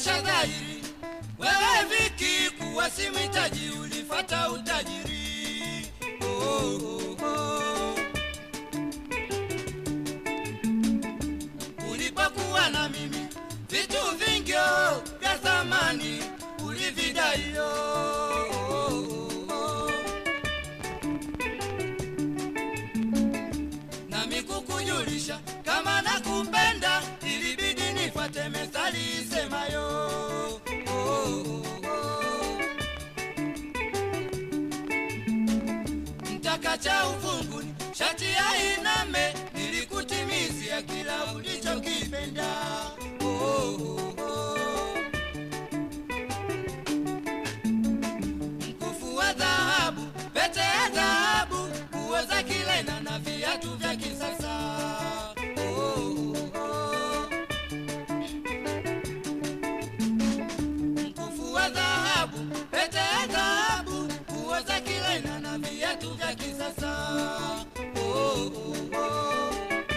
inaonyesha dhahiri wewe Viki kuwa si mhitaji, ulifata utajiri. Oh, oh, oh. Ulipokuwa na mimi vitu vingi oh, vya thamani ulividai. oh, oh, oh. nami kukujulisha kama nakupenda, ilibidi nifate methali isemayo oh, oh, oh. mtaka cha ufunguni shati ya iname, nilikutimizia kila ulichokipenda oh, oh, oh. mkufu wa dhahabu, pete ya dhahabu, nguo za kilena na viatu vya kisasa. Oh, oh, oh. Mkufu wa dhahabu, pete ya dhahabu, nguo za kilena na viatu vya kisasa. Oh, oh, oh.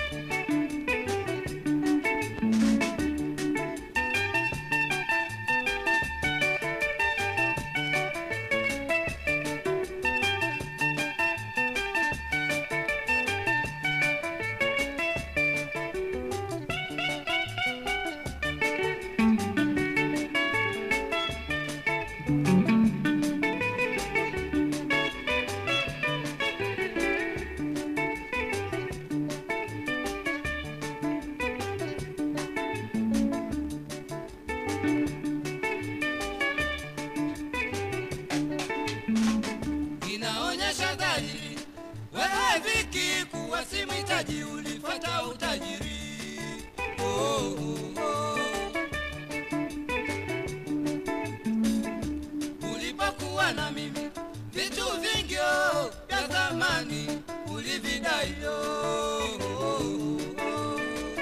inaonyesha dhahiri wewe Viki kuwa si mhitaji, ulifata utajiri. Oh, oh, oh. Ulipokuwa na mimi vitu vingi oh, vya thamani ulividai. oh, oh, oh.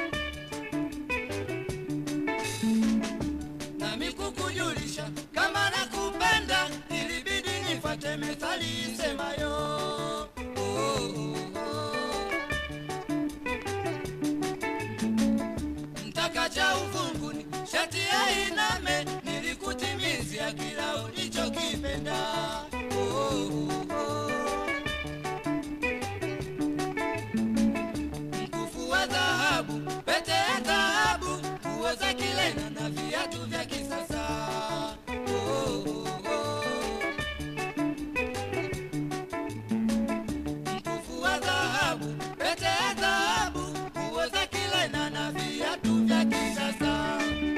nami kukujulisha kama nakupenda, ilibidi nifate methali isemayo oh, oh, oh. mtaka cha ufunguni shati ya iname, nilikutimizia kila ulichokipenda oh, oh, oh. mkufu wa dhahabu, pete ya dhahabu, nguo za kilena na viatu vya kisasa. Oh, oh, oh. Mkufu wa dhahabu, pete ya dhahabu, nguo za kilena na viatu vya kisasa.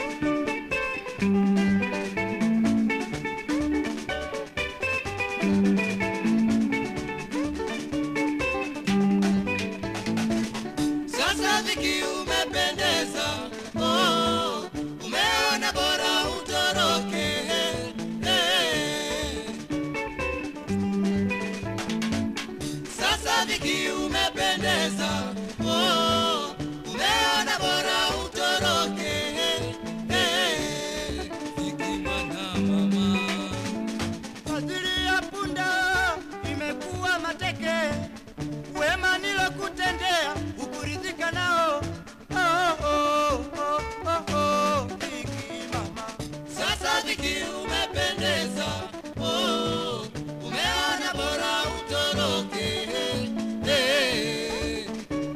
Sasa Viki umependeza, oh, umeona bora utoroke. eh. Sasa Viki umependeza, oh, umeona bora utoroke. eh. Viki mwana mama Fadhili ya punda imekuwa mateke, wema nilokutendea ukuridhika nao. Oh, oh, oh, oh, oh, Viki mama. Sasa Viki umependeza, oh, umeona bora utoroke. eh.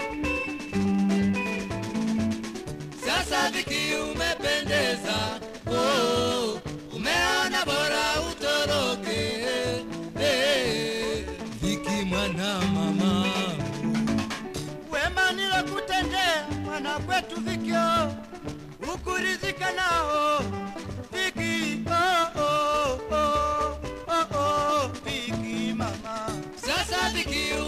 Sasa Viki umependeza, oh, umeona bora utoroke. eh. Viki mwana mama Wema nilokutendea mwana kwetu Vikio, ukuridhika nao. Viki, oh, oh, oh, oh, oh, Viki mama. Sasa Viki